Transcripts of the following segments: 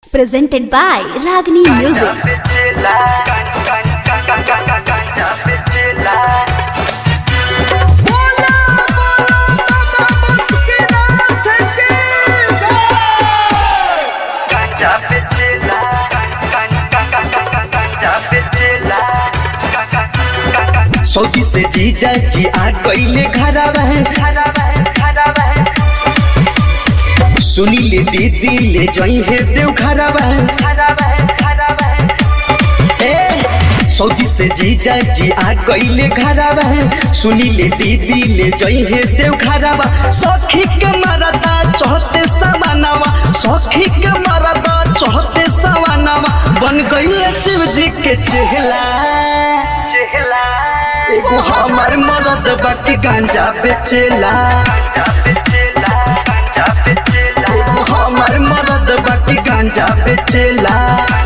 presented by Ragini Music. Saudi से जीजा जी आ गईले घरवा सुनी ले दीदी ले जाई है देव घरवा ए सौदी से जीजा जी आ गईले घरवा सुनी ले दीदी ले जाई है देव घरवा सखी के मरदा चहते सवानावा सखी के मरदा चहते सवानावा बन गईले शिव जी के चेहला एगो हमर मरद बाकी गांजा बेचेला एगो हमर मरद बाकी गांजा बेचेला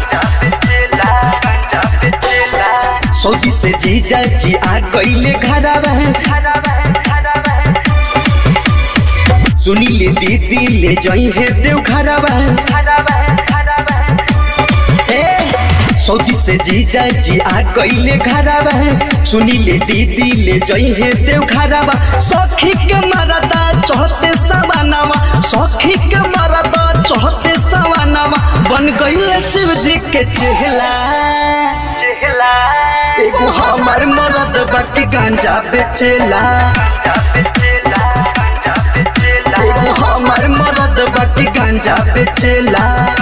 सौदी से जीजा जी आ गईले घरवा सुनी ले दीदी ले जाई है देव घरवा सौदी से जीजा जी आ गईले घरवा सुनी ले दीदी ले जाई है देव घरवा सखी के मरदा चहते सवानावा सखी के मरदा चहते सवानावा बन गईले शिव जी के चेहला एगो हमर मरद बाकी गांजा बेचेला एगो हमर मरद बाकी गांजा बेचेला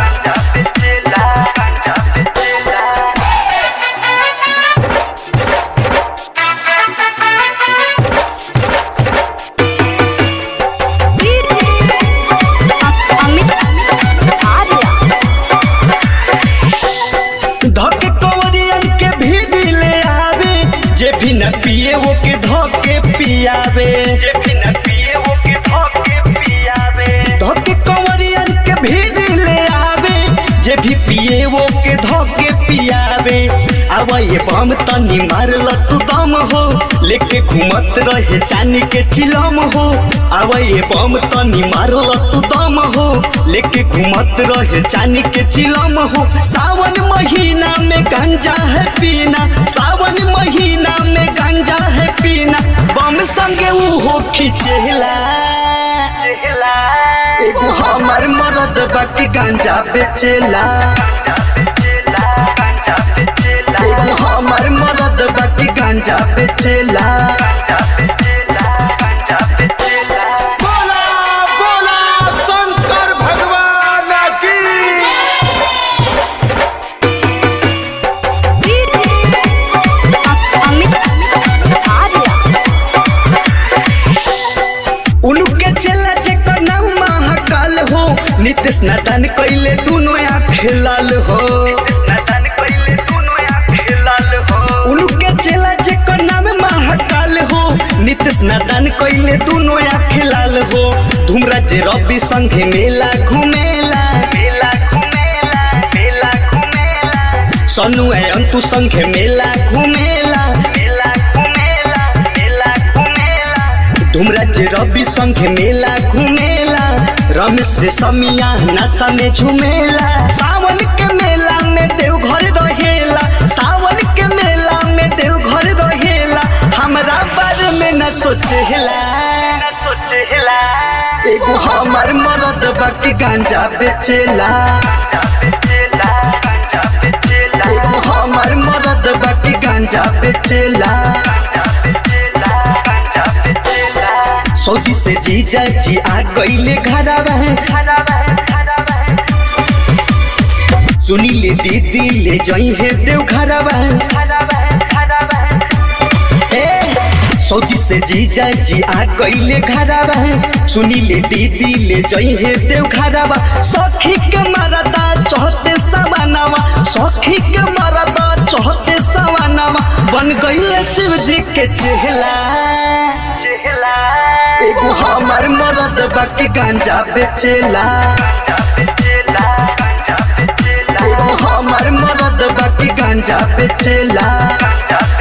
धके कवरियन के भी ले आवे जे भी न पिए वो के धके पियावे धके कवरियन के भी ले आवे जे भी पिए वो के धके पियावे अब ये बम तनी मारल तू दम हो लेके घूमत रहे चानी के चिलम हो अब ये बम तनी मारल तू दम हो लेके घूमत रहे चानी के चिलम हो सावन महीना में गंजा है पीना सावन महीना में गंजा है पीना बम संगे ऊ हो खिचेला एगो हमर मरद बाकी गांजा बेचेला एगो हमर मरद बाकी गांजा बेचेला बोला बोला शंकर भगवान की उनके चला जेकर नाम महाकाल हो नितेश नादान कैले दोनों आँख लाल हो उनके चला जेकर नाम महाकाल हो नितेश नादान कैले दोनों आँख लाल हो धुमरा जे रवि संगे मेला घुमेला सनु है अंतु संगे मेला घुमेला धुमराज रवि संगे मेला घुमेला रमेश रे समिया नशा में झुमेला सावन के मेला में देव घर रहेला सावन के मेला में देव घर रहेला हमरा बारे में न सोचेला एगो हमर मरद बाकी गांजा बेचेला एगो हमर मरद बाकी गांजा बेचेला सौदी से जीजा जी आ गईले घरवा सुनी ले दीदी ले जाई है देव घरवा ए सौदी से जीजा जी आ गईले घरवा सुनी ले दीदी ले जाई है देव घरवा सखी के मरदा चहते सवानावा सखी के मरदा चहते सवानावा बन गईले शिव जी के चेहला एगो हमर मरद बाकी गांजा बेचेला एगो हमर मरद बाकी गांजा बेचेला